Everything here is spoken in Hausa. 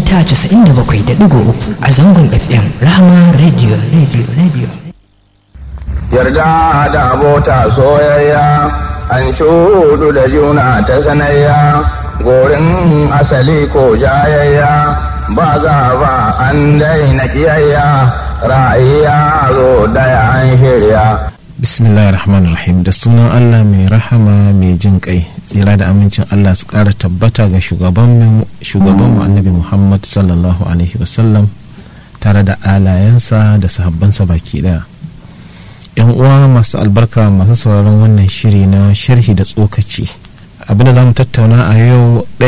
mita 97.3 a zangon fm rahama radio radio radio yarda da abota soyayya an shudu da juna ta sanayya gorin asali ko jayayya ba ba an daina kiyayya ra'ayya zo daya an shirya bismillahir rahmanir rahim da sunan allah mai rahama mai jin kai tsira da amincin allah su kara tabbata ga shugaban mu annabi muhammad sallallahu alaihi wasallam tare da alayensa da sahabbansa baki daya yan uwa masu albarka masu sauraron wannan shiri na sharhi da tsokaci abinda za mu tattauna a yau